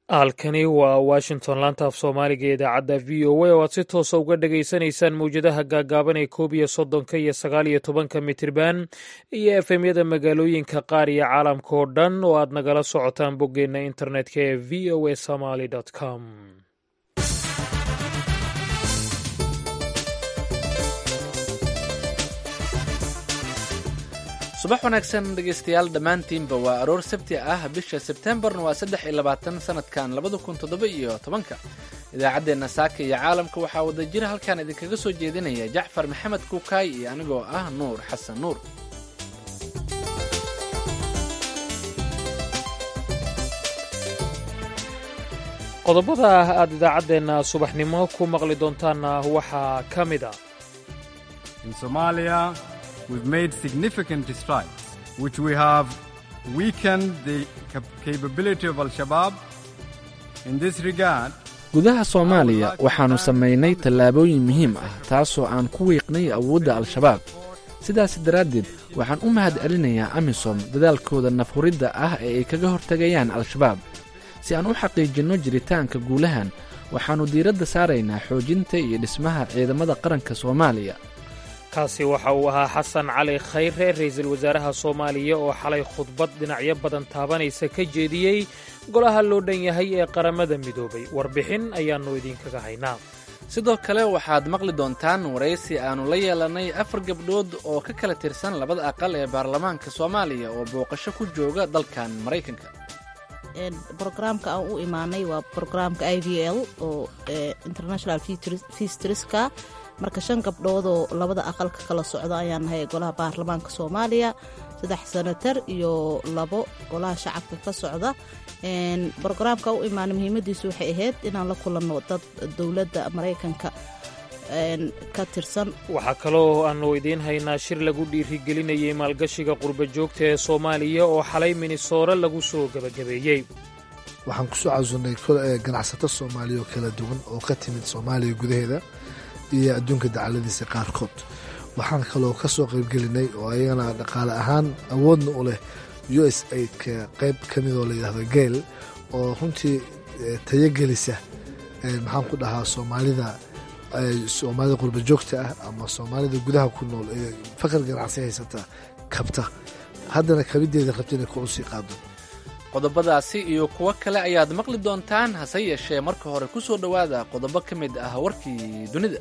halkani waa washington laanta af soomaaliga ee idaacadda v o a oo aad si toosa uga dhagaysanaysaan mawjadaha gaagaaban ee koob iyo soddonka iyo sagaal iyo tobanka mitirban iyo efemyada magaalooyinka qaar iyo caalamka oo dhan oo aad nagala socotaan boggeenna internetka ee v o a somaly com subax wanaagsan dhegaystayaal dhammaantiinba waa aroor sabti ah bisha sebtembarna waa saddex iyo labaatan sanadkan labada kun toddoba iyo tobanka idaacaddeenna saaka iyo caalamka waxaa wada jira halkaan idinkaga soo jeedinaya jacfar maxamed kuukaay iyo anigoo ah nuur xasan nuur qodobada aad idaacaddeenna subaxnimo ku maqli doontaanna waxaa ka mid a we've made significant strides, which we have weakened the capability of Al-Shabaab. In this regard, gudaha soomaaliya waxaannu samaynay tallaabooyin muhiim ah taasoo aan ku wiiqnay awoodda al-shabaab sidaas daraaddeed waxaan u mahad celinayaa amisom dadaalkooda nafhuridda ah ee ay kaga hortegayaan al-shabaab si aan u xaqiijinno jiritaanka guulahan waxaannu diiradda saaraynaa xoojinta iyo dhismaha ciidamada qaranka soomaaliya kaasi waxa uu ahaa xasan cali khayre ra'iisul wasaaraha soomaaliya oo xalay khudbad dhinacyo badan taabanaysa ka jeediyey golaha loo dhan yahay ee qaramada midoobay warbixin ayaannu idinkaga haynaa sidoo kale waxaad maqli doontaan waraysi aannu la yeelannay afar gabdhood oo ka kala tirsan labada aqal ee baarlamaanka soomaaliya oo booqasho ku jooga dalkan maraykanka brograamka aan u imaanay waa brograamka i v l oo international fistriska marka shan gabdhoodoo labada aqalka kala socda ayaan nahay ee golaha baarlamaanka soomaaliya saddex senatar iyo labo golaha shacabka ka socda brograamka u imaanay muhiimadiisu waxay ahayd inaan la kulanno dad dowladda maraykanka ka tirsan waxaa kaloo aannu idiin haynaa shir lagu dhiirigelinayay maalgashiga qurba joogta ee soomaaliya oo xalay minisoore lagu soo gebagabeeyey waxaan kusoo casunnay ganacsato soomaaliya oo kala duwan oo ka timid soomaaliya gudaheeda iyo adduunka dacaladiisa qaarkood waxaan kaloo ka soo qaybgelinay oo ayagana dhaqaale ahaan awoodna u leh u s aidka qayb ka midoo layidhahdo geel oo runtii tayogelisa maxaan ku dhahaa soomaalida soomaalida qurba joogta ah ama soomaalida gudaha ku nool ee fakar ganacsi haysata kabta haddana kabiddeeda rabta inay kor u sii qaado qodobadaasi iyo kuwo kale ayaad maqli doontaan hase yeeshee marka hore ku soo dhowaada qodobo ka mid ah warkii dunida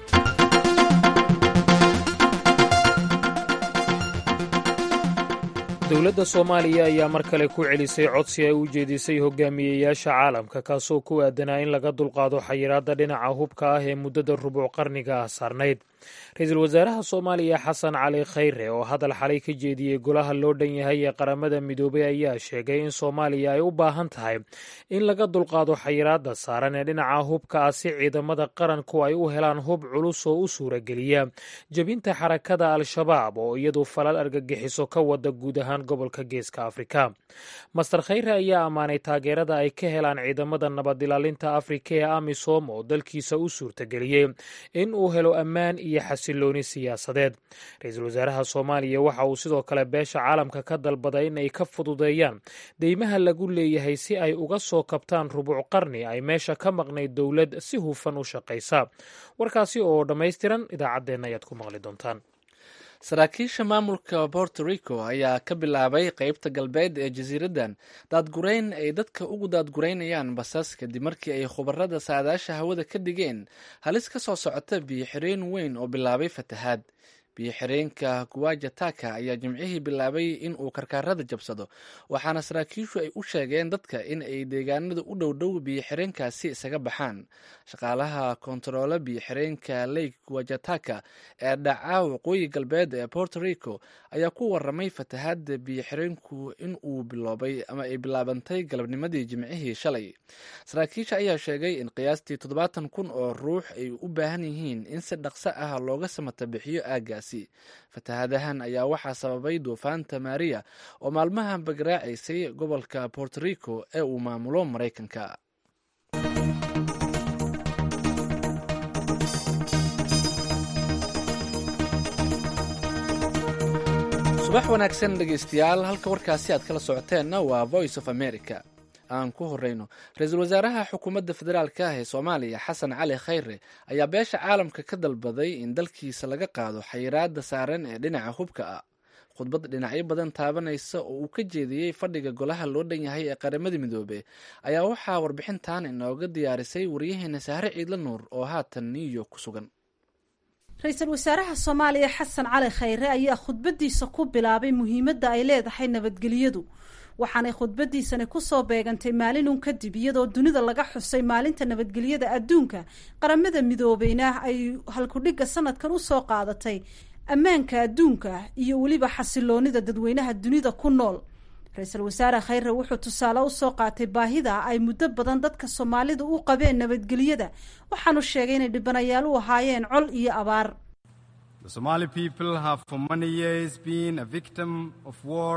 dowladda soomaaliya ayaa mar kale ku celisay codsi ay u jeedisay hogaamiyeyaasha caalamka kaasoo ku aadanaa in laga dulqaado xayiraadda dhinaca hubka ah ee muddada rubuc qarniga ah saarnayd ra-iisul wasaaraha soomaaliya xasan cali khayre oo hadal xalay ka jeediyey golaha loo dhan yahay ee qaramada midoobay ayaa sheegay in soomaaliya ay u baahan tahay in laga dulqaado xayiraadda saaran ee dhinaca hubka ah si ciidamada qaranku ay u helaan hub culus oo u suurageliya jebinta xarakada al-shabaab oo iyadu falal argagixiso ka wada guud ahaan gobolka geeska afrika master khayre ayaa ammaanay taageerada ay ka helaan ciidamada nabad ilaalinta afrika ee amisom oo dalkiisa u suurtageliyey in uu helo ammaan iyo xasilooni siyaasadeed ra-iisul wasaaraha soomaaliya waxa uu sidoo kale beesha caalamka ka dalbaday in ay ka fududeeyaan deymaha lagu leeyahay si ay uga soo kabtaan rubuc qarni ay meesha ka maqnayd dowlad si hufan u shaqaysa warkaasi oo dhammaystiran idaacaddeenna ayaad ku maqli doontaan saraakiisha maamulka borto rico ayaa ka bilaabay qeybta galbeed ee jasiiraddan daadgurayn ay dadka ugu daadguraynayaan basas kadib markii ay khubarada saadaasha hawada ka dhigeen halis ka soo socota biyo xireen weyn oo bilaabay fatahaad biyo xireenka guwajataka ayaa jimcihii bilaabay in uu karkaarada jabsado waxaana saraakiishu ay u sheegeen dadka in ay deegaanada u dhowdhow biyo xireenkaasi isaga baxaan shaqaalaha kontaroole biyo xireenka lake guwajataka ee dhaca waqooyi galbeed ee borto rico ayaa ku waramay fatahaada biyo xireenku in uu biloobay ama ay bilaabantay galabnimadii jimcihii shalay saraakiisha ayaa sheegay in qiyaastii toddobaatan kun oo ruux ay u baahan yihiin in si dhaqso ah looga samata bixiyo aaggaas fatahaadahan ayaa waxaa sababay duufaanta maria oo maalmahan bagaraacaysay gobolka borto rico ee uu maamulo maraykanka subax wanaagsan dhegeystayaal halka warkaasi aad kala socoteenna waa voice of america aan ku horeyno ra-iisul wasaaraha xukuumadda federaalk ah ee soomaaliya xasan cali khayre ayaa beesha caalamka ka dalbaday in dalkiisa laga qaado xayiraada saaran ee dhinaca hubka ah khudbad dhinacyo badan taabanaysa oo uu ka jeediyey fadhiga golaha loo dhan yahay ee qaramada midoobe ayaa waxaa warbixintan inooga diyaarisay waryaheena sahre ciidla nuur oo haatan new york ku sugan ra-iisul wasaaraha soomaaliya xasan cali khayre ayaa khudbadiisa ku bilaabay muhiimadda ay leedahay nabadgelyadu waxaanay khudbadiisani kusoo beegantay maalinun kadib iyadoo dunida laga xusay maalinta nabadgelyada adduunka qaramada midoobeyna ay halkudhigga sanadkan usoo qaadatay ammaanka adduunka iyo weliba xasiloonida dadweynaha dunida ku nool ra-iisul wasaare khayre wuxuu tusaale usoo qaatay baahida ay muddo badan dadka soomaalida u qabeen nabadgelyada waxaanu sheegay inay dhibanayaal u ahaayeen col iyo abaar The Somali people have for many years been a victim of war,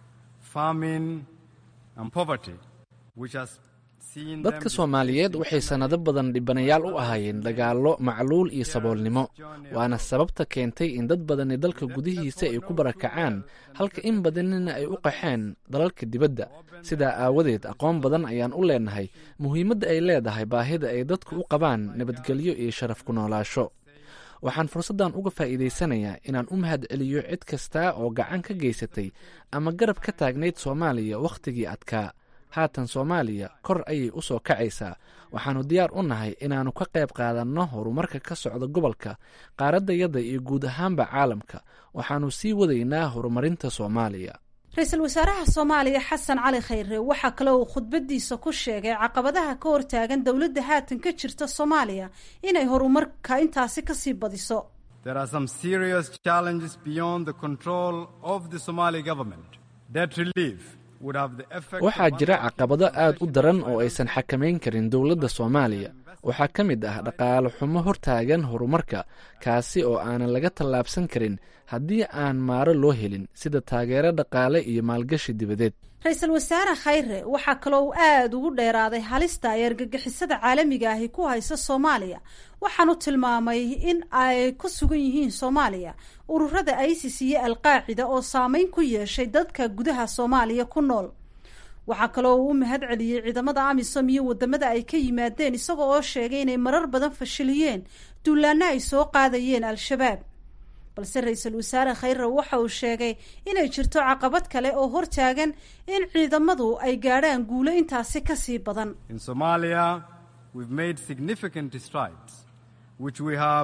famine, and poverty, which has seen them dadka soomaaliyeed waxay sannado badan dhibanayaal u ahaayeen dagaallo macluul iyo saboolnimo waana sababta keentay in dad badani dalka gudihiisa ay ku barakacaan halka in badanina ay u qaxeen dalalka dibadda sidaa aawadeed aqoon badan ayaan u leenahay muhiimadda ay leedahay baahida ay dadku u qabaan nabadgelyo iyo sharaf ku noolaasho waxaan fursaddan uga faa'iidaysanayaa inaan u mahad celiyo cid kasta oo gacan ka geysatay ama garab ka taagnayd soomaaliya wakhtigii adkaa haatan soomaaliya kor ayay u soo kacaysaa waxaannu diyaar u nahay inaannu ka qayb qaadanno horumarka ka socda gobolka qaaraddayada iyo guud ahaanba caalamka waxaannu sii wadaynaa horumarinta soomaaliya ra-iisul wasaaraha soomaaliya xasan cali khayre waxaa kale uu khudbadiisa ku sheegay caqabadaha ka hortaagan dowladda haatan ka jirta soomaaliya inay horumarka intaasi kasii badiso there are some serious challenges beyond the control of the Somali government. Debt relief would have the effect waxaa of jira caqabado aad u daran oo aysan xakamayn karin dowladda soomaaliya waxaa ka mid ah dhaqaale xumo hortaagan horumarka kaasi oo aanan laga tallaabsan karin haddii aan maaro loo helin sida taageero dhaqaale iyo maalgashi dibadeed ra-iisul wasaare khayre waxaa kaloo uu aada ugu dheeraaday halista ay argagixisada caalamiga ahi ku haysa soomaaliya waxaanu tilmaamay in ay ku sugan yihiin soomaaliya ururada isis iyo alqaacida oo saameyn ku yeeshay dadka gudaha soomaaliya ku nool waxaa kaloo uu u mahad celiyey ciidamada amisom iyo wadamada ay ka yimaadeen isaga oo sheegay inay marar badan fashiliyeen duulaana ay soo qaadayeen al-shabaab balse ra-iisul wasaare khayre waxa uu sheegay inay jirto caqabad kale oo hortaagan in ciidamadu ay gaadhaan guulo intaasi kasii badan In Somalia, we've made significant strides, which we have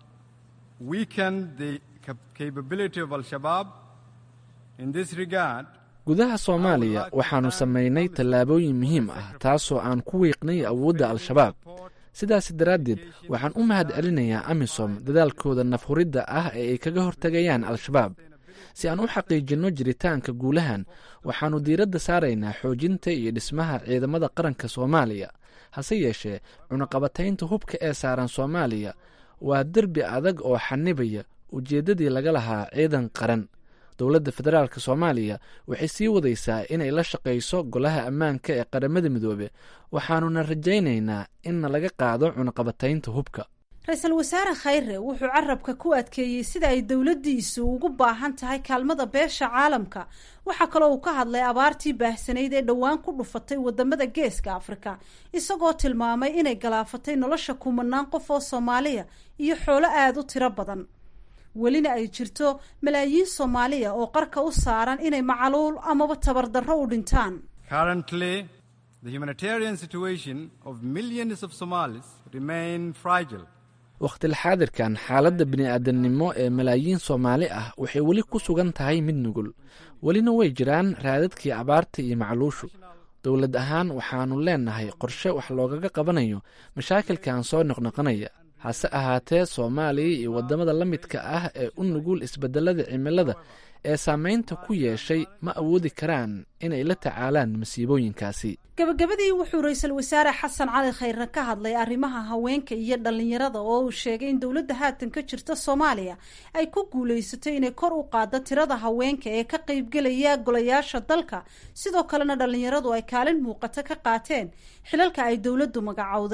weakened the cap- capability of Al Shabaab. In this regard, gudaha soomaaliya waxaannu samaynay tallaabooyin muhiim ah taasoo aan ku wiiqnay awoodda al-shabaab sidaas daraaddeed waxaan u mahad celinayaa amisom dadaalkooda nafhuridda ah ee ay kaga hortegayaan al-shabaab si aan u xaqiijinno jiritaanka guulahan waxaannu diiradda saaraynaa xoojinta iyo dhismaha ciidamada qaranka soomaaliya hase yeeshee cunaqabataynta hubka ee saaran soomaaliya waa derbi adag oo xanibaya ujeeddadii laga lahaa ciidan qaran dowladda federaalk soomaaliya waxay sii wadaysaa inay la shaqayso golaha ammaanka ee qaramada midoobe waxaanuna rajaynaynaa inna laga qaado cunaqabataynta hubka ra-iisul wasaare khayre wuxuu carabka ku adkeeyey sida ay dowladdiisu ugu baahan tahay kaalmada beesha caalamka waxaa kaloo uu ka hadlay abaartii baahsanayd ee dhowaan ku dhufatay wadamada geeska afrika isagoo tilmaamay inay galaafatay nolosha kumanaan qof oo soomaaliya iyo xoolo aada u tiro badan welina ay jirto malaayiin soomaaliya oo qarka u saaran inay macaluul amaba tabardarro u dhintaan currently, the humanitarian situation of millions of Somalis remain fragile. wakhtilxaadirkan xaaladda bini'aadamnimo ee malaayiin soomaali ah waxay weli ku sugan tahay mid nugul welina way jiraan raadadkii abaarta iyo macluushu dowlad ahaan waxaannu leennahay qorshe wax loogaga qabanayo mashaakilkan soo noqnoqonaya hase ahaatee soomaaliya iyo waddamada la midka ah ee u nugul isbeddelada cimilada ee saameynta ku yeeshay ma awoodi karaan inay la tacaalaan masiibooyinkaasi gabagabadii wuxuu ra-iisul wasaare xasan cali khayre ka hadlay arrimaha haweenka iyo dhallinyarada oo uu sheegay in dowladda haatan ka jirta soomaaliya ay ku guulaysatay inay kor u qaaddo tirada haweenka ee ka qaybgelaya golayaasha dalka sidoo kalena dhallinyaradu ay kaalin muuqato ka qaateen xilalka ay dowladdu magacowday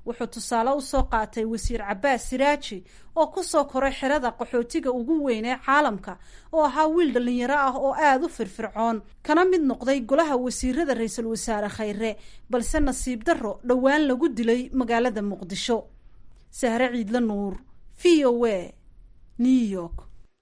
wuxuu tusaale usoo qaatay wasiir cabaas siraaji oo kusoo koray xerada qaxootiga ugu weyn ee caalamka oo ahaa wiil dhallinyaro ah oo aada u firfircoon kana mid noqday golaha wasiirada ra-iisul wasaare khayre balse nasiib darro dhowaan lagu dilay magaalada muqdisho sahre ciidla nuur v o a new york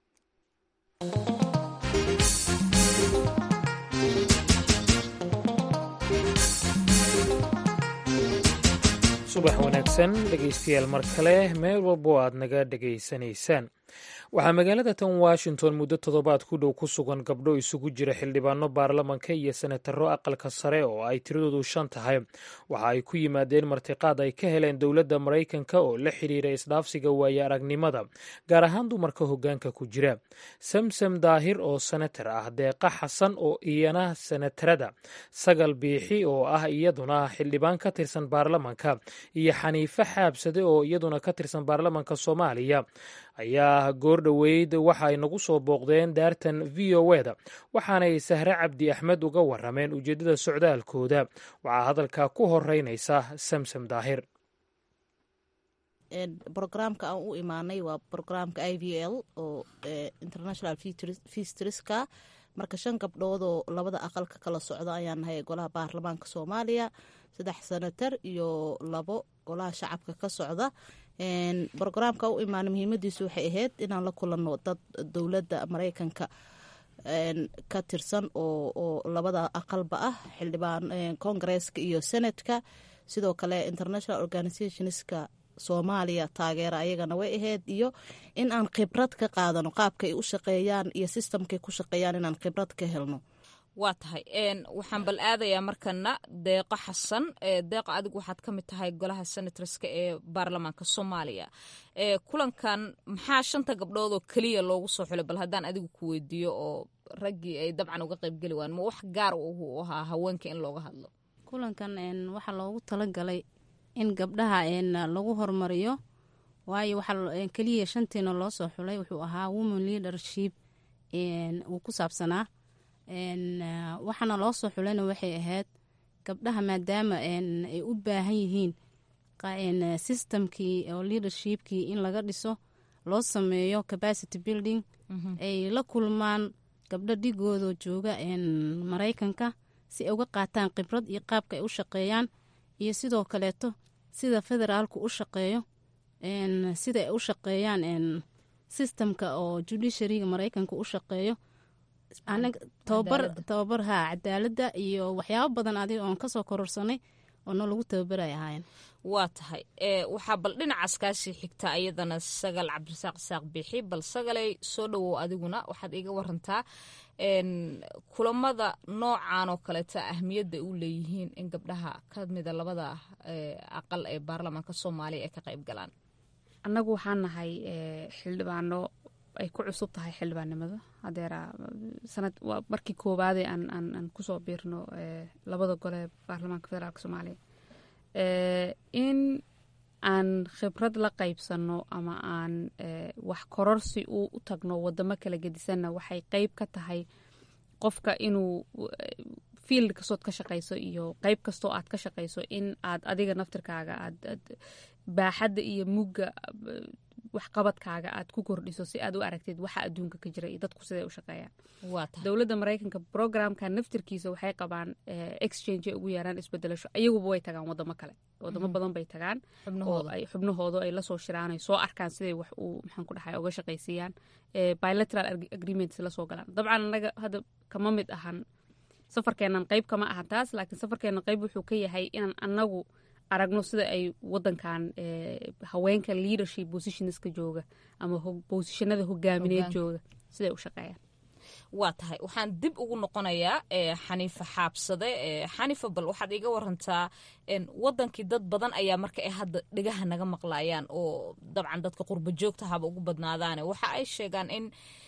subax wanaagsan dhegaystayaal mar kale meel walbo aad naga dhegaysanaysaan waxaa magaalada tan washington muddo toddobaad ku dhow ku sugan gabdho isugu jira xildhibaano baarlamanka iyo senataro aqalka sare oo ay tiradoodu shan tahay waxa ay ku yimaadeen martiqaad ay ka heleen dowladda maraykanka oo la xidhiira isdhaafsiga waaye aragnimada gaar ahaan dumarka hoggaanka ku jira samsam daahir oo senatar ah deeqa xasan oo iyana senatarada sagal biixi oo ah iyaduna xildhibaan ka tirsan baarlamanka iyo xaniife xaabsade oo iyaduna ka tirsan baarlamanka soomaaliya ayaa goor dhoweyd waxa ay nagu soo booqdeen daartan v o e da waxaanay sahre cabdi axmed uga warameen ujeeddada socdaalkooda waxaa hadalka ku horeynaysa samsam daahir brograamka aan u imaanay waa brograamka i v l oo international feastriska marka shan gabdhood oo labada aqalka kala socda ayaan nahay golaha baarlamaanka soomaaliya saddex senatar iyo labo golaha shacabka ka socda brograamka u imaana muhiimadiisu waxay ahayd inaan la kulanno dad dowladda mareykanka ka tirsan oo labada aqalba ah xildhibaan kongareeska iyo senatka sidoo kale international organizationska soomaaliya taageera ayagana way ahayd iyo in aan khibrad ka qaadano qaabka ay u shaqeeyaan iyo sistamkay ku shaqeeyaan inaan khibrad ka helno waa tahay waxaan bal aadayaa markana deeqo xasan deeqa adigu waxaad ka mid tahay golaha senatorska ee baarlamaanka soomaaliya kulankan maxaa shanta gabdhood oo keliya loogu soo xulay bal haddaan adigu ku weydiiyo oo raggii ay dabcan uga qayb geli waan ma wax gaar u ahaa haweenka in looga hadlo kulankan waxaa loogu talagalay in gabdhaha lagu hormariyo waayo waxaa keliya shantiina loo soo xulay wuxuu ahaa woman leadership uu ku saabsanaa waxaana loo soo xulayna waxay ahayd gabdhaha maadaama ay u baahan yihiin systemkii oo leadershipkii in laga dhiso loo sameeyo capacity building ay la kulmaan gabdho dhigooda jooga maraykanka si ay uga qaataan khibrad iyo qaabka ay u shaqeeyaan iyo sidoo kaleeto sida federaalku u shaqeeyo sida ay u shaqeeyaan systemka oo judiciaryga maraykanka u shaqeeyo tababar tababar haa cadaaladda iyo waxyaabo badan adiga oon kasoo kororsanay oo no lagu tababaray ahaayeen waa tahay waxaa bal dhinacaas kaasii xigta ayadana sagal cabdirasaaq isaaq biixi bal sagalay soo dhowow adiguna waxaad iga warantaa kulamada noocan oo kaleeta ahmiyadda u leeyihiin in gabdhaha ka mida labada aqal ee baarlamaanka soomaaliya ay ka qayb galaan annagu waxaan nahay xildhibaano ay ku cusub tahay xildhibaannimada hadeera sanad waa markii koowaade aan aan aan kusoo biirno labada gole ee baarlamaanka federaalk soomaaliya in aan khibrad la qaybsanno ama aan wax kororsi u tagno wadamo kala gedisanna waxay qeyb ka tahay qofka inuu field kastood ka shaqayso iyo qeyb kastoo aad ka shaqayso in aad adiga naftirkaaga aad baaxadda iyo mugga waxqabadkaaga aad ku kordhiso si aad u aragtid waxa adduunka ka jira iyo dadku siday u shaqeeyaan dowladda maraykanka programka naftirkiisa waxay qabaan exchange ay ugu yeeraan isbedelasho ayaguba way tagaan wadamo kale wadamo badan bay tagaan oo ay xubnahooda ay lasoo shiraan ay soo arkaan siday wax uu maxaan ku dhahay uga shaqaysiiyaan bilateral agreements lasoo galaan dabcan anaga hadda kama mid ahan safarkeenan qeyb kama ahan taas laakiin safarkeenan qeyb wuxuu ka yahay inaan anagu aragno sida ay wadankan haweenka leadership positionska jooga ama bosishanada hogaamineed jooga siday u shaqeeyaan waa tahay waxaan dib ugu noqonayaa xaniifa xaabsade xaniifa bal waxaad iga warantaa wadankii dad badan ayaa marka ay hadda dhegaha naga maqlayaan oo dabcan dadka qurba joogta haba ugu badnaadaane waxa ay sheegaan in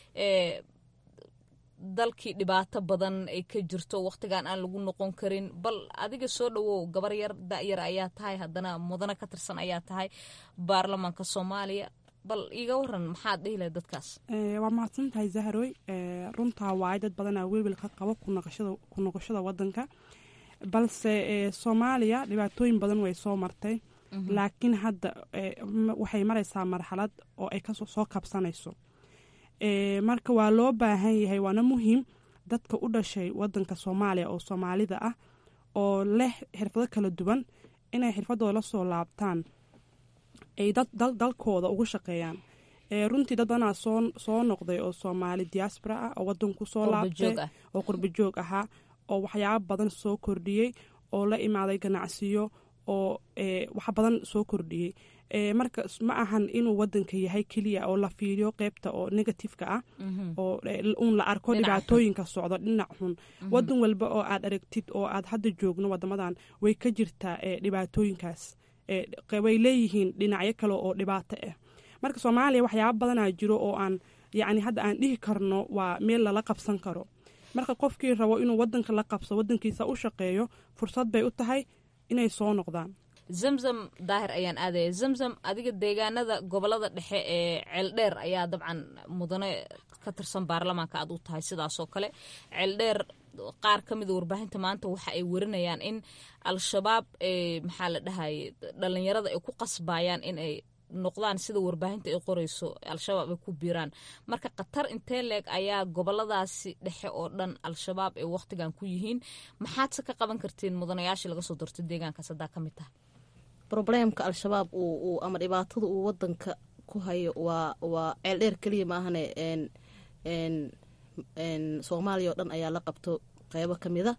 dalkii dhibaato badan ay ka jirto wakhtigan aan lagu noqon karin bal adiga soo dhowow gabar yar da'yar ayaa tahay haddana mudano ka tirsan ayaa tahay baarlamaanka soomaaliya bal iiga waran maxaad dhihi lahay dadkaas waa mahadsan tahay zahroy runtaa waay dad badanaa welwel ka qabo ku noqoshada wadanka balse soomaaliya dhibaatooyin badan way soo martay laakiin hadda waxay maraysaa marxalad oo ay kasoo kabsanayso marka waa loo baahan yahay waana muhiim dadka u dhashay wadanka soomaaliya oo soomaalida ah oo leh xirfado kala duwan inay xirfadooda la soo laabtaan ay dalkooda ugu shaqeeyaan runtii dad badanaa soo noqday oo soomaali diaspora ah oo wadanku soo laabtay oo qurbajoog ahaa oo waxyaabo badan soo kordhiyey oo la imaaday ganacsiyo oo wax badan soo kordhiyey marka ma ahan inuu wadanka yahay keliya oo la fiiriyo qeybta oo negatifeka ah oo uun la arko dhibaatooyinka socdo dhinac xun wadan walba oo aad aragtid oo aad hadda joogno wadamadan way ka jirtaa dhibaatooyinkaas way leeyihiin dhinacyo kale oo dhibaato ah marka soomaaliya waxyaaba badanaa jiro oo aan yacni hadda aan dhihi karno waa meel lala qabsan karo marka qofkii rabo inuu wadanka la qabso wadankiisa u shaqeeyo fursad bay u tahay inay soo noqdaan zamzam daahir ayaan aadaya zamzam adiga deegaanada gobolada dhexe ee ceeldheer ayaa dabcan mudane ka tirsan baarlamaanka aad u tahay sidaasoo kale ceeldheer qaar ka mida warbaahinta maanta waxa ay warinayaan in al-shabaab maxaa la dhahaye dhalinyarada ay ku qasbayaan in ay noqdaan sida warbaahinta ay qoreyso al-shabaab ay ku biiraan marka khatar intee leeg ayaa goboladaasi dhexe oo dhan al-shabaab ay wakhtigan ku yihiin maxaadse ka qaban kartiin mudanayaashii laga soo doortay deegaankaas haddaa ka mid taha probleemka al-shabaab uu ama dhibaatada uu wadanka ku hayo waa waa ceeldheer keliya maahane soomaaliya oo dhan ayaa la qabto qeybo ka mida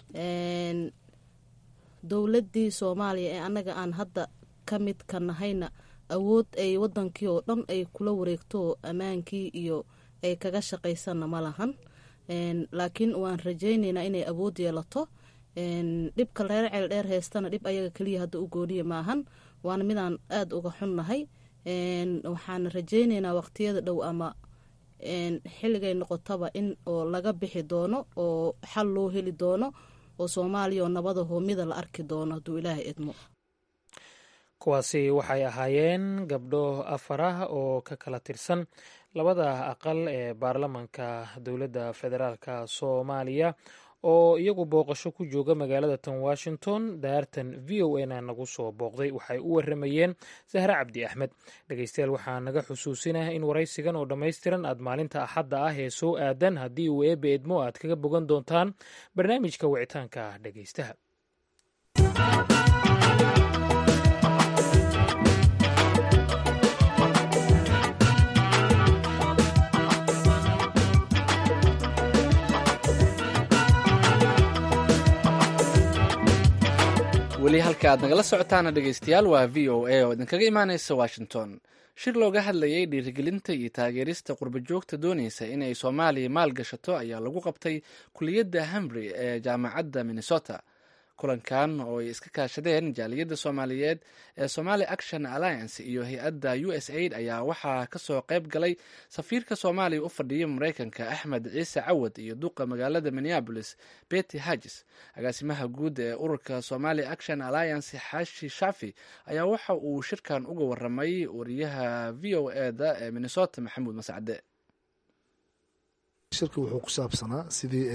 dowladii soomaaliya ee annaga aan hadda ka mid ka nahayna awood ay wadankii oo dhan ay kula wareegto ammaankii iyo ay kaga shaqaysanna ma lahan laakiin waan rajaynaynaa inay awood yeelato dhibka reer ceeldheer heystana dhib ayaga keliya hadda u gooniya maahan waana midaan aada uga xunnahay waxaana rajaynaynaa waqtiyada dhow ama xilligay noqotaba in oo laga bixi doono oo xal loo heli doono oo soomaaliya oo nabada hoomida la arki doono hadduu ilaahay idmo kuwaasi waxay ahaayeen gabdho afar ah oo ka kala tirsan labada aqal ee baarlamanka dowladda federaalka soomaaliya oo iyagu booqasho ku jooga magaalada tan washington daartan v o a na nagu soo booqday waxay u waramayeen sahre cabdi axmed dhegeystayaal waxaa naga xusuusinah in waraysigan oo dhammaystiran aad maalinta axadda ah ee soo aadan haddii uu eebe edmo aad kaga bogan doontaan barnaamijka wicitaanka dhegeystaha weli halka aad nagala socotaana dhegeystayaal waa v o a oo idinkaga imaaneysa washington shir looga hadlayay dhiirigelinta iyo taageerista qurbajoogta dooneysa inay soomaaliya maal gashato ayaa lagu qabtay kuliyadda hambury ee jaamacadda minnesota kulankan oo ay iska kaashadeen jaaliyadda soomaaliyeed ee somali action alliance iyo hay-adda u s aid ayaa waxaa kasoo qayb galay safiirka soomaaliya u fadhiya mareykanka axmed ciise cawad iyo duqa magaalada minneabolis betty hagis agaasimaha guud ee ururka somali action alliance xaashi shafi ayaa waxa uu shirkan uga waramay wariyaha v o eda ee minnesota maxamuud mascade shirka wuxuu ku saabsanaa sidii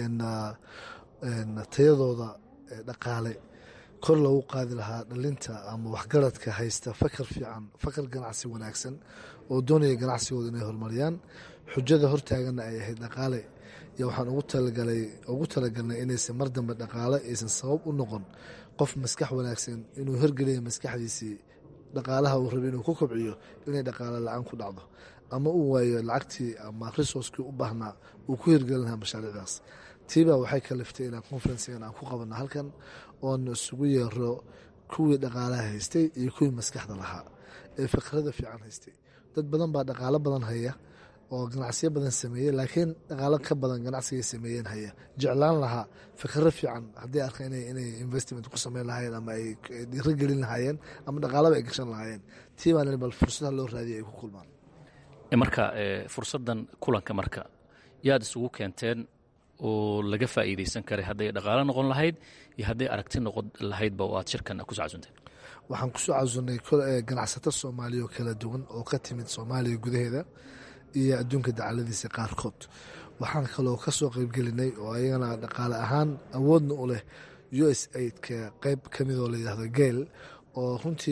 tayadooda dhaqaale kor loogu qaadi lahaa dhalinta ama waxgaradka haysta fakar fiican fakar ganacsi wanaagsan oo doonaya ganacsigooda inay horumariyaan xujada hortaaganna ay ahayd dhaqaale iyo waxaan ugu talagalnay inaysan mar dambe dhaqaale aysan sabab u noqon qof maskax wanaagsan inuu hirgeliya maskaxdiisii dhaqaalaha uu rabay inuu ku kobciyo inay dhaqaale la-aan ku dhacdo ama uu waayo lacagtii ama resourcekii u baahnaa uu ku hirgelin lahaa mashaariicdaas tiibaa waxay kaliftay inaan conferensigan aan ku qabanno halkan oona isugu yeero kuwii dhaqaalaha haystay iyo kuwii maskaxda lahaa ee fikrada fiican haystay dad badan baa dhaqaalo badan haya oo ganacsiyo badan sameeyey laakiin dhaqaalo ka badan ganacsigay sameeyeen haya jeclaan lahaa fikro fiican haddii arka inay investment ku sameyn lahaayeen ama ay dhiiro gelin lahaayeen ama dhaqaalaba ay gashan lahaayeen tiibaa bal fursadaha loo raadiyay ay ku kulmaan marka fursadan kulanka marka yaad isugu keenteen oo laga faa'iidaysan karay hadday dhaqaalo noqon lahayd iyo hadday aragti noqon lahaydba oo aad shirkan kusoo casuntay waxaan kusoo casunnay ganacsato soomaaliya oo kala duwan oo ka timid soomaaliya gudaheeda iyo adduunka dacaladiisa qaarkood waxaan kaloo ka soo qaybgelinay oo ayagana dhaqaale ahaan awoodna u leh u s aidka qeyb ka midoo layidhahdo geel oo runtii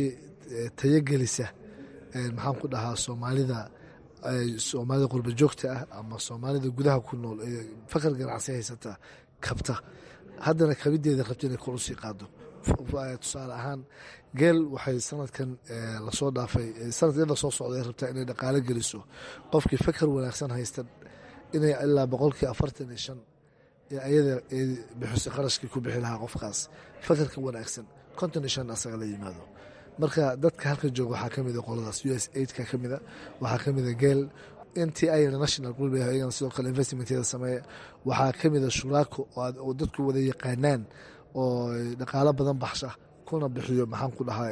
tayogelisa maxaan ku dhahaa soomaalida soomaalida qurba joogta ah ama soomaalida gudaha ku nool ee fakar ganacsi haysata kabta haddana kabideeda rabta inay kor usii qaado tusaale ahaan geel waxay sanadkan lasoo dhaafay sanadkeeda soo socday rabtaa inay dhaqaalo geliso qofkii fakar wanaagsan haysta inay ilaa boqolkii afartan iyo shan ayada bixisay qarashkii ku bixi lahaa qofkaas fakarka wanaagsan konton iyo shan asaga la yimaado marka dadka halka jooga waxaa ka mida qoladaas u s aidka ka mida waxaa ka mida geel nt ayana national group ayagana sidoo kale investmenteeda sameeya waxaa ka mida shuraako oo dadku wada yaqaanaan oo dhaqaalo badan baxsha kuna bixiyo maxaan ku dhahaa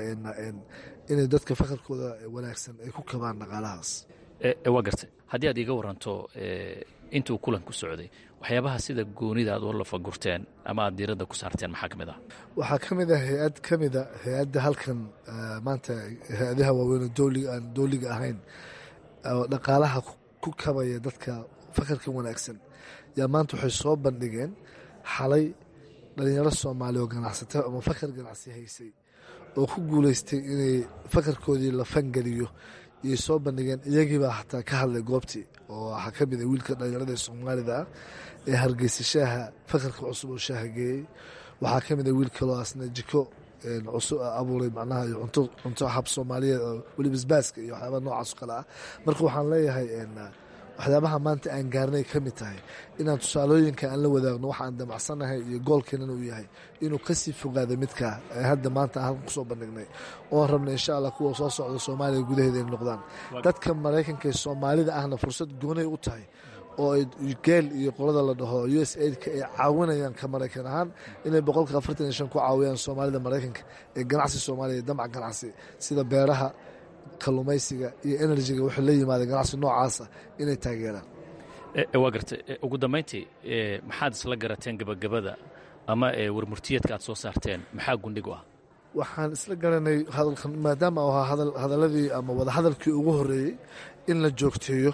inay dadka fakarkooda wanaagsan ay ku kabaan dhaqaalahaas waa gartay haddii aad iiga waranto intuu kulanku socday waxyaabaha sida goonida aad u lafagurteen ama aad diiradda ku saarteen maxaa ka mid ah waxaa ka mid a hay-ad ka mida hay-adda halkan maanta hay-adaha waaweyn aan dooliga ahayn oo dhaqaalaha ku kabaya dadka fakarka wanaagsan yaa maanta waxay soo bandhigeen xalay dhalinyaro soomaali oo ganacsata ama fakar ganacsi haysay oo ku guuleystay inay fakarkoodii la fangeliyo iyay soo bandhigeen iyagiibaa xataa ka hadlay goobtii oo waxaa ka mid a wiilka dhalinyarada ee soomaalida ah ee hargeysa shaaha fakarka cusub oo shaaha geeyey waxaa ka mid a wiil kaloo asna jiko cusub abuuray macnaha iyo cunto cunto xab soomaaliyeed oo weli basbaaska iyo waxyaabaa noocaas o kale ah marka waxaan leeyahay waxyaabaha maanta aan gaarnay ka mid tahay inaan tusaalooyinka aan la wadaagno waxa aan damacsanahay iyo goolkeenana uu yahay inuu kasii fogaado midkaa hadda maanta aan halkan kusoo bandhignay oon rabna insha allah kuwa soo socda soomaaliya gudaheeda ay noqdaan dadka maraykanka ee soomaalida ahna fursad goonay u tahay oo ay geel iyo qolada la dhaho u s aidka ay caawinayaan ka maraykan ahaan inay boqolka afartan iyo shan ku caawiyaan soomaalida maraykanka ee ganacsi soomaaliya damca ganacsi sida beeraha kalluumaysiga iyo enerjiga waxay la yimaadeen ganacsi noocaasa inay taageeraan waa gartay ugu dambayntii maxaad isla garateen gebagabada ama warmurtiyeedka aad soo saarteen maxaa gundhig u ah waxaan isla garanay hadalkan maadaama u ahaa hadaladii ama wadahadalkii ugu horeeyey in la joogteeyo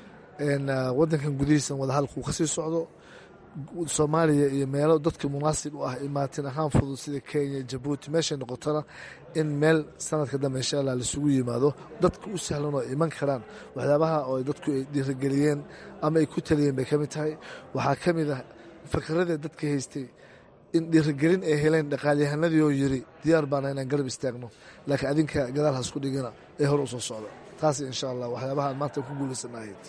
wadankan gudihiisan wadahadalka uu kasii socdo soomaaliya iyo meelo dadka munaasib u ah imaatin ahaan fudud sida kenya jabuuti meeshay noqotona in meel sanadka dambe insha allah laisugu yimaado dadka u sahlan oo iman karaan waxyaabaha oo dadku ay dhiirigeliyeen ama ay ku taliyeen bay ka mid tahay waxaa ka mid ah fakarada dadka haystay in dhiirigelin ay heleen dhaqaalyahanadii oo yiri diyaar baana inaan garab istaagno laakiin adinka gadaal hasku dhigina ee hor u soo socda taas insha allah waxyaabaha aan maanta ku guulaysanahayd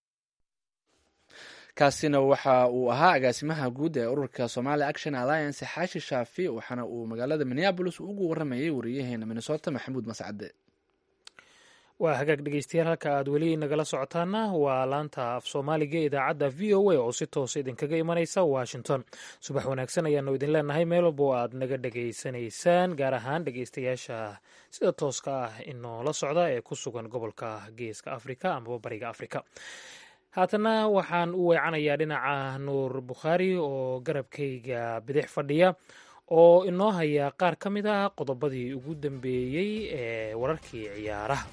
kaasina waxa uu ahaa agaasimaha guud ee ururka somali action alliance xaashi shaafi waxaana uu magaalada minneabolis ugu waramayay wariyaheena minnesota maxamuud mascade waa hagaag dhegeystayaal halka aad weli nagala socotaana waa laanta af soomaaliga idaacadda v o a oo si toosa idinkaga imanaysa washington subax wanaagsan ayaanu idin leenahay meel walba oo aad naga dhegaysanaysaan gaar ahaan dhegeystayaasha sida tooska ah inoola socda ee ku sugan gobolka geeska afrika amaba bariga afrika haatana waxaan u weecanayaa dhinaca nuur bukhaari oo garabkayga bidix fadhiya oo inoo haya qaar ka mid ah qodobadii ugu dambeeyey ee wararkii ciyaaraha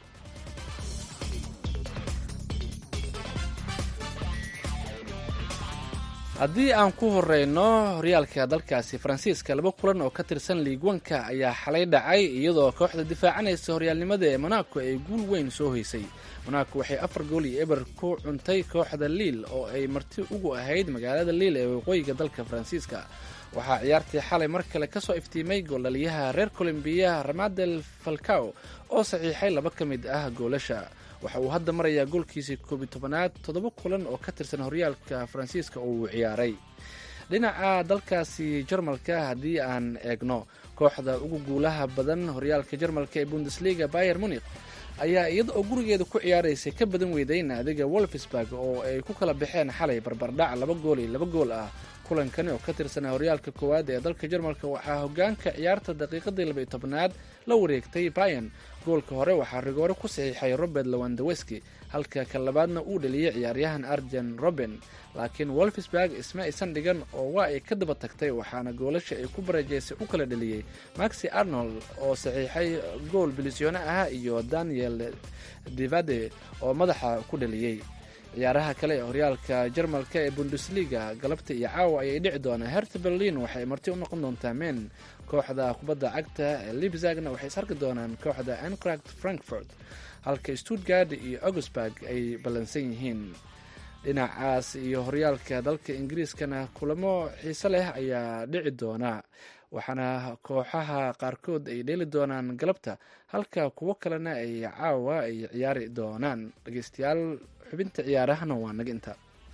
haddii aan ku horeyno horyaalka dalkaasi faransiiska laba kulan oo ka tirsan liigwanka ayaa xalay dhacay iyadoo kooxda difaacanaysa horyaalnimada ee monaco ay guul weyn soo hoysay monaco waxay afar gool iyo eber ku cuntay kooxda liil oo ay marti ugu ahayd magaalada liil ee waqooyiga dalka faransiiska waxaa ciyaartii xalay mar kale ka soo iftiimay gooldhaliyaha reer colombiya ramadel falcao oo saxiixay laba ka mid ah goolasha waxa uu hadda marayaa goolkiisii koobiy tobanaad toddoba kulan oo ka tirsan horyaalka faransiiska oo uu ciyaaray dhinaca dalkaasi jarmalka haddii aan eegno kooxda ugu guulaha badan horyaalka jarmalka ee bundesliga bayer munik ayaa iyada oo gurigeeda ku ciyaaraysay ka badan weyday naadiga wolfsburg oo ay ku kala baxeen xalay barbardhac laba gool iyo laba gool ah kulankani oo ka tirsanaa horyaalka koowaad ee dalka jarmalka waxaa hogaanka ciyaarta daqiiqadii labaiy tobnaad la wareegtay bayan goolka hore waxaa rigoore ku saxiixay robert lawandaweski halka ka labaadna uu dheliyey ciyaaryahan arjen roben laakiin wolfsburg isma aysan dhigan oo waa ay ka daba tagtay waxaana goolasha ay ku barajaysay u kala dheliyey maxi arnold oo saxiixay gool bilisyoone ah iyo daniel divade oo madaxa ku dheliyey ciyaaraha kale ee horyaalka jarmalka ee bundesliga galabta iyo caawa ayay dhici doonaa herta berlin waxay marti u noqon doontaa men kooxda kubadda cagta ee libzagna waxay is arki doonaan kooxda ankracht frankfurt halka stuttgard iyo augusburg ay ballansan yihiin dhinacaas iyo horyaalka dalka ingiriiskana kulamo xiise leh ayaa dhici doona waxaana kooxaha qaarkood ay dheeli doonaan galabta halka kuwo kalena ay caawa ay ciyaari doonaan dhegeystayaal xubinta ciyaarahana waa naga inta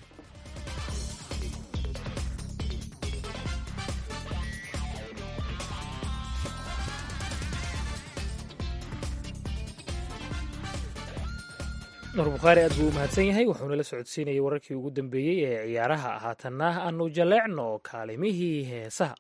nuur bukhaari aad buu u mahadsan yahay wuxuuna la socodsiinayay wararkii ugu dambeeyey ee ciyaaraha haatanna aanu jaleecno kaalimihii heesaha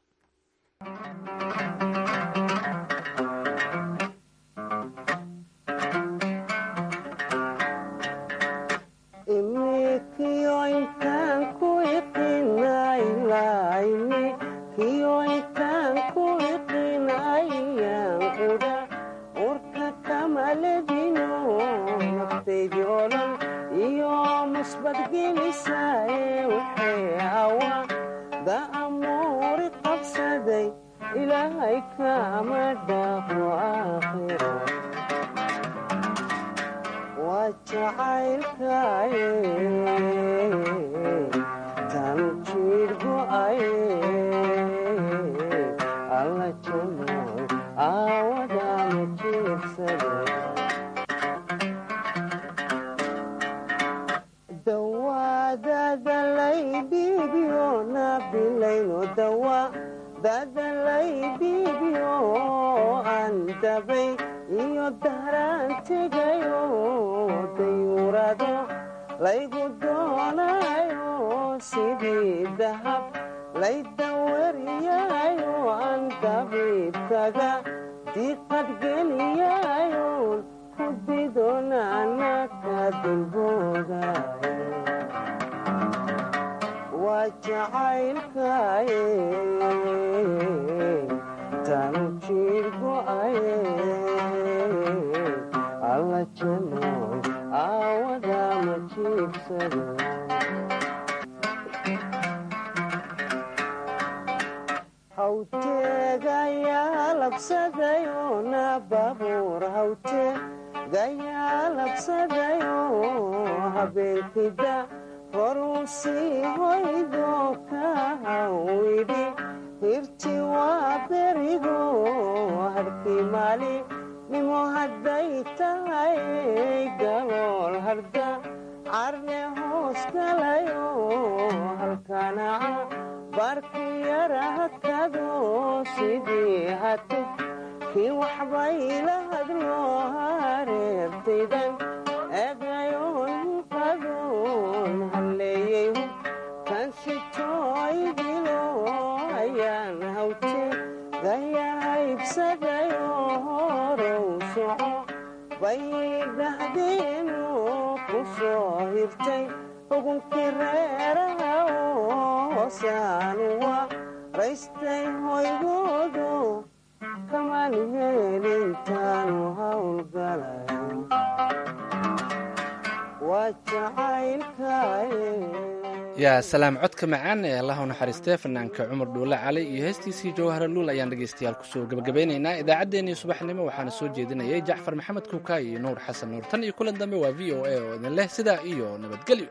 yaa salaam codka macaan ee allaha u naxariistee fanaanka cumar dhuule cali iyo heestiisii jawhara luul ayaan dhegaystayaal kusoo gebagabeynaynaa idaacaddeenii subaxnimo waxaana soo jeedinayay jacfar maxamed kuuka iyo nuur xasan nuur tan iyo kulan dambe waa v o a oo idin leh sidaa iyo nabadgelyo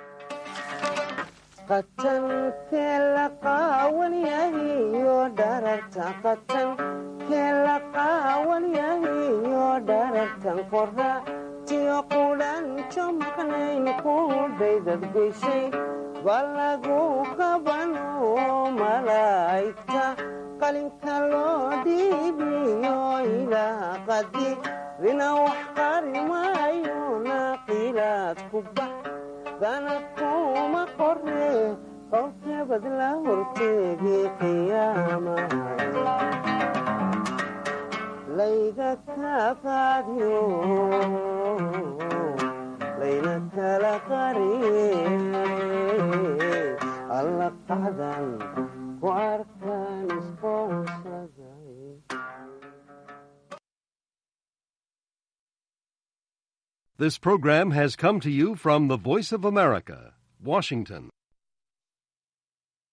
balagu kabano malaa'igta qalinka loo dhiibiyo ilaa qadi rina wax qari maayo naqilaad ku bax danad kuma qore qowkabad la horteegi qiyaama layga ka qaadiyo layna kala qariye alla qacdan ku arkaan isqoonsaday This program has come to you from the Voice of America, Washington.